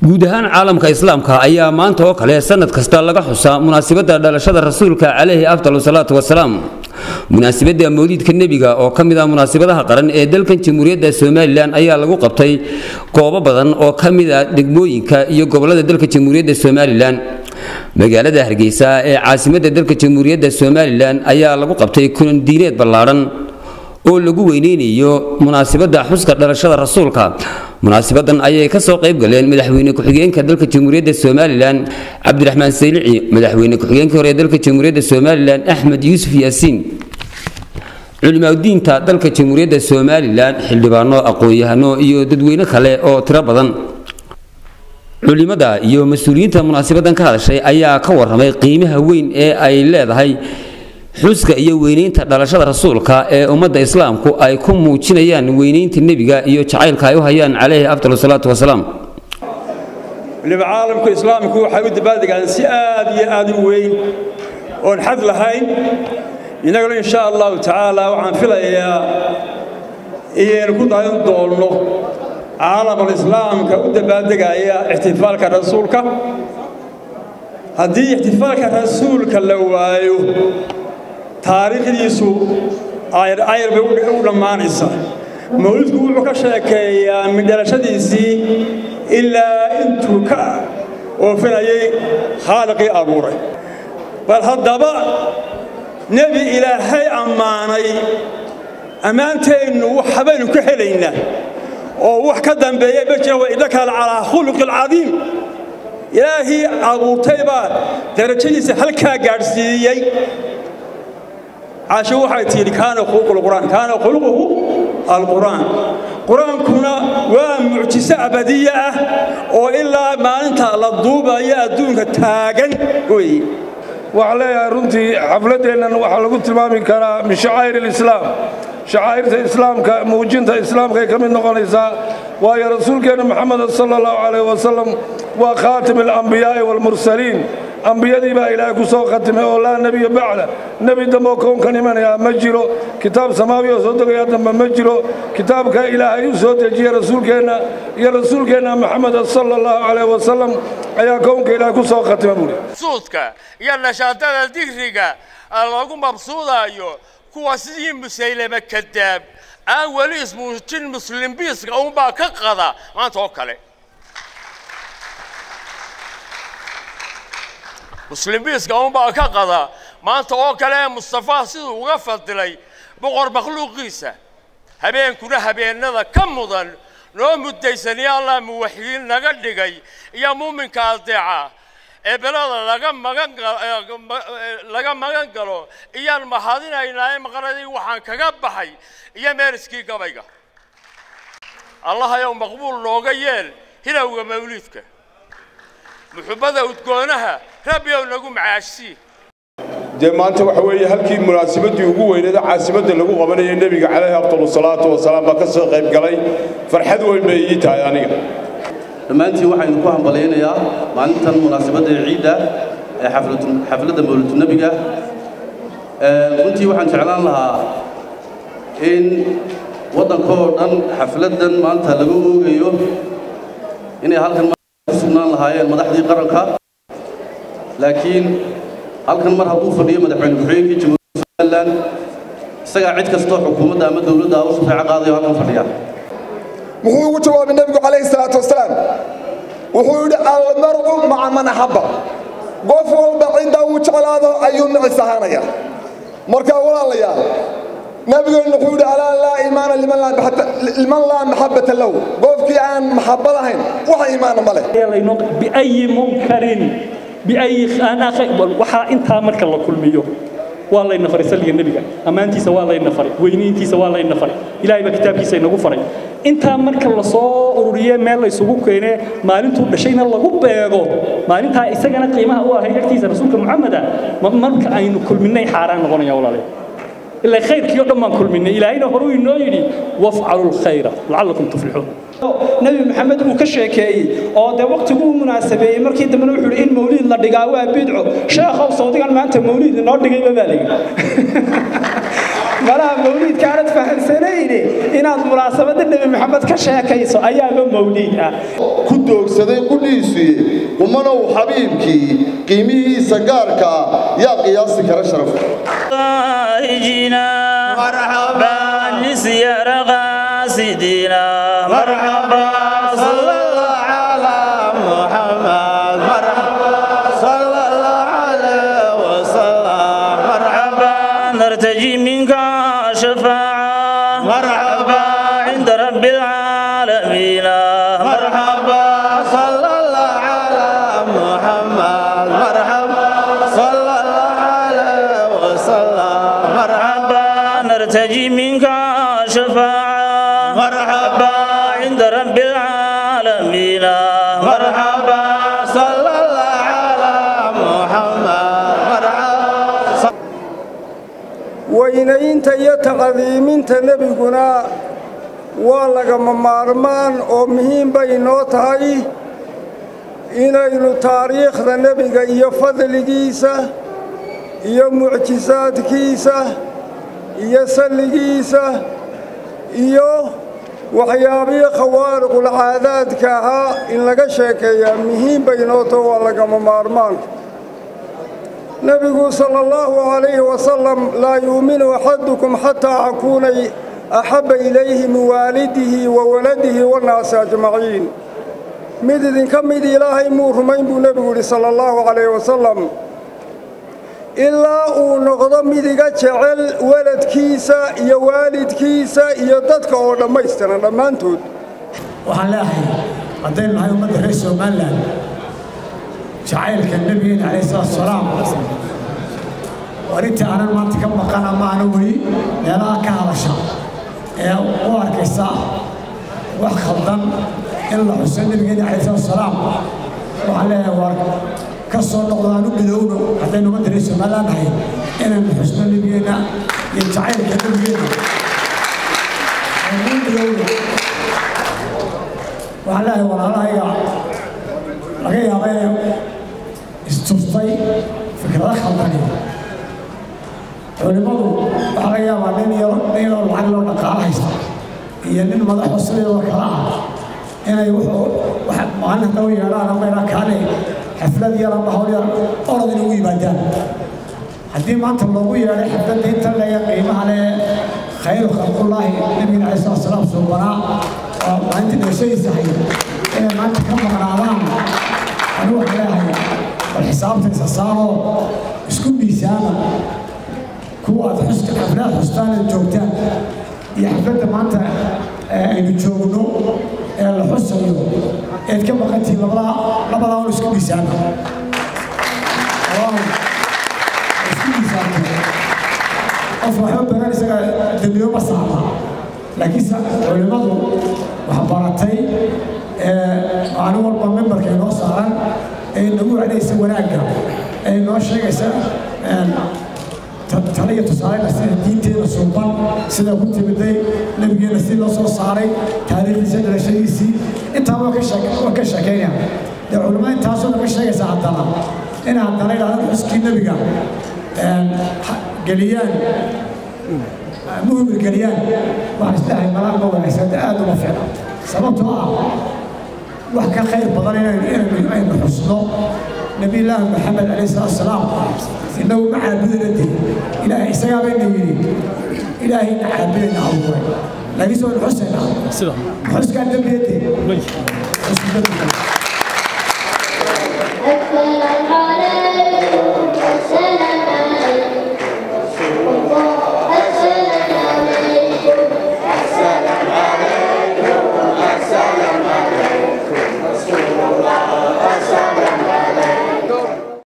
guud ahaan caalamka islaamka ayaa maanta oo kale sanad kasta laga xusaa munaasabadda dhalashada rasuulka calayhi afdal salaatu wasalaam munaasabadda mawliidka nebiga oo ka mid ah munaasabadaha qaran ee dalkan jamhuuriyadda somalilan ayaa lagu qabtay goobo badan oo ka mid ah degmooyinka iyo gobollada dalka jamhuuriyadda somalilan magaalada hargeysa ee caasimadda dalka jamhuuriyadda somalilan ayaa lagu qabtay kulan diineed ballaadhan oo lagu weyneynayo munaasabadda xuska dhalashada rasuulka munaasabadan ayay ka soo qayb galeen madaxweyne ku-xigeenka dalka jamhuuriyadda somalilan cabdiraxmaan saylici madaxweyne ku-xigeenkii hore ee dalka jamhuuriyadda somalilan axmed yuusuf yaasiin culimaadudiinta dalka jamhuuriyadda somalilan xildhibaano aqoon-yahano iyo dadweyne kale oo tiro badan culimada iyo mas-uuliyiinta munaasabadan ka hadashay ayaa ka waramay qiimaha weyn ee ay leedahay xuska iyo weynaynta dhalashada rasuulka ee ummadda islaamku ay ku muujinayaan weynaynta nebiga iyo jacaylka ay u hayaan calayhi afdal salaatu wasalaam waliba caalamku islaamku waxay u dabaaldegaan si aad iyo aad u weyn oon xad lahayn innaguna insha allahu tacaala waxaan filayaa inaynu ku dayan doonno caalamul islaamka u dabaaldegaya ixtifaalka rasuulka haddii ixtifaalka rasuulka la waayo taariikhdiisu ayr bay u dhammaanaysaa mawlidku wuxuu ka sheekeeyaa midhalashadiisii ilaa intuu ka oofinayay khaaliqii abuuray bal haddaba nebi ilaahay ammaanay ammaanteennu waxbaynu ka helaynaa oo wax ka dambeeya ma jira wa innaka calaa khuluqi alcadiim ilaahii abuurtay baa darajadiisa halkaa gaadhsiiyey caasho waxay tidhi kaana khuluqulqur'aan kaana khuluquhu alqur'aan qur-aankuna waa mucjiso abadiye ah oo ilaa maalinta la duubayo adduunka taagan weeye waxaan leeyahay runtii xafladdeennan waxaa lagu tilmaami karaa min shacaa'ir alislaam shacaa'irta islaamka muujinta islaamkaay ka mid noqonaysaa waayo rasuulkeenna moxameda sala allahu calayh wasalam waa khaatim alambiyaa'i waalmursaliin ambiyadii baa ilaahay ku soo khatimay oo laa nebiya bacda nebi dambe oo kownkan imanayaa ma jiro kitaab samaawi oo soo degaya dambe ma jiro kitaabka ilaahay u soo dejiye rasuulkeenna iyo rasuulkeenna moxameda sala allahu calayh wasalam ayaa kownka ilaahay ku soo khatima buuri suudka iyo nashaadada digriga lagu mabsuudaayo kuwa sidii musaylame kadaab aan weli ismuujin muslimbiiska unbaa ka qada maanta oo kale muslimbiiska unbaa ka qada maanta oo kale ee mustafa siduu uga fadilay boqor makhluuqiisa habeenkuna habeennada ka mudan noo muddaysanaya allah muwaxidiin naga dhigay iyo muuminka adeeca ee belada laga magan laga magan galo iyaan mahadinaynaa maqanadii waxaan kaga baxay iyo meeriskii gabayga allahayow maqbuul nooga yeel hilowga mawliidka muxubbada udgoonaha rabbiyow nagu macaashsii dee maanta waxa weeye halkii munaasabaddii ugu weyneeda caasimadda lagu qabanayay nebiga calayhi afdalu salaatu wasalaam baa ka soo qayb galay farxad weyn bay ii tahay aniga dhammaantiin waxaynu ku hambalaynayaa maalintan munaasabadda ciidda ee xafladda mawlidu nebiga runtii waxaan jeclaan lahaa in waddankoo dhan xafladdan maanta laga oogayo inay halkan ku sugnaan lahaayeen madaxdii qaranka laakiin halkan mar hadduu fadhiyo madaxweyne ku-xigeenkii jamhuuriyadda somalilan isagaa cid kastoo xukuumadda ama dowladda u sufeeco qaadayo halkan fadhiya muxuu ugu jawaabay nebigu calayhi salaatu wasalaam wuxuu yidhi almar'u maca man axabba qof walba cidda uu jeclaado ayuu nicis ahaanaya marka walaalayaal nabigeennu wuxuu yidhi alaa laa iimaana liman laa maxabbata lahu qofkii aan maxabbad ahayn wax iimaana ma leh biayi munkarin biayi waxaa intaa marka la kulmiyo waa layna faray salliga nebiga ammaantiisa waa layna faray weyniintiisa waa layna faray ilaahay baa kitaabkiisa inagu faray intaa marka la soo ururiye meel la isugu keene maalintuu dhashayna lagu beego maalintaa isagana qiimaha u ahay agtiisa rasuulka muxameda marka aynu kulminay xaaraan noqonaya walaale ilaa khayrkii oo dhan baan kulminay ilaahayna horuu inoo yidhi wafcalu lkhayra lacallakum tuflixuun nebi maxamed uu ka sheekeeyey oo dee wakhtiguu munaasabeeyey markii dambena wuxuu yidhi in mawliid la dhigaa waa bidco sheekhow sawdigan maanta mawliid inoo dhigayba baa layidhi malaha mawliidka aanad fahamsanayne inaad munaasabadda nebi maxamed ka sheekayso ayaaba mawliid ah ku doogsaday qudhiisuye qumanow xabiibkii qiimihiisa gaarka ah yaa qiyaasi kara sharafka مرحبا نسير غاسدنا مرحبا صلى الله على محمد مرحبا صلى الله عليه وسلم مرحبا نرتجي منك شفاعة مرحبا عند رب العالمين مرحبا صلى الله على محمد مرحبا صلى الله عليه وسلم مرحبا نرتجي منك شفاعة مرحبا عند رب العالمين مرحبا صلى الله على محمد مرحبا weynaynta iyo taqadiiminta nebiguna waa lagama maarmaan oo muhiim bay inoo tahay inaynu taariikhda nebiga iyo fadligiisa iyo mucjisaadkiisa iyo salligiisa iyo waxyaabihii khawaariqulcaadaadka ahaa in laga sheekeeyaa muhiim bay inoo taho waa lagama maarmaan nebigu sala allahu calayhi wasalam laa yuuminu axadukum xataa akuuna axabba ilayhi min waalidihi wa waladihi wannaasi ajmaciin mid idinka mid ilaahay muu rumayn buu nebigu yidhi sala allahu calayhi wasalam ilaa uu noqdo mid iga jecel waladkiisa iyo waalidkiisa iyo dadka oo dhammaystiran dhammaantood waxaan leeyahay haddaynu nahay ummadda reer somalilan jacaylka nebigeena calayhi salaatu wasalaam arrintii aanan maanta ka maqan ama aanan weli meelaha ka hadasha ee u arkaysa wax khaldan in la xuso nebigeena calayhi salaatu wasalaam waxaan leeyahay waar ka soo noqdo aan u midowno haddaynu ummadda reer somalilan nahay inaynu xusno nebigeena iyo jacaylka nebigeena aynu u midowno waxaan leeyahay walaalahayga laga yaaba inay istustay fikrado khaldani culimmadu waxaa laga yaabaa nin yaro nin yaroo lacag loo dhaqaalo haysta iyo nin madaxo sidoo kale ah inay wuxuu wax maalin hadda u yeedhaan ama inaa kaanay xaflad yar ama hawl yar orod inay ugu yimaadaan haddii maanta loogu yeedhay xafladda inta leeya qiimaha le khayru khalqullaahi nabigeena calayi salatu wasalaam suubanaa oo maalinta dheeshadiisa hay inay maanta ka maqnaadaan anigu waxaan leeyahay bal xisaabta isa saaroo isku miisaama kuwa aad xuska xaflaad xustaan aad joogtaan iyo xafladda maanta aynu joogno ee la xusayo eed ka maqantihiin labadaa labadaa un isku miisaama isku miisaamta qof waxba baran isaga dembiyo ma saarna laakiinse culimmadu wax baratay maalin walba membarka inoo saaran ee nagu wacdaysa wanaagga ee inoo sheegaysa tale iyo tusaalena sida diinteeda suuban sida ku timiday nebigeena si loo soo saaray taariikhdiisa dhalashadiisii intaa waa ka sheekeynaya dee culimmada intaasoo dhan ka sheegaysa haddana in haddana idhahdan xuskii nebiga geliyaan muhimir geliyaan waxaan isleeyahay malaan ma wanaagsan aad uma fiicna sababtoo ah wax ka khayr badan inaynu aynu xusno nabi illaahi maxamed calayhi salaatu wasalaam innagu ma caabudayna de ilaahay isagaa bayna yidhi ilaahayna caabudayna abuuray laakiinse waynu xusaynaa xuskaa dembiyade xusku dembiga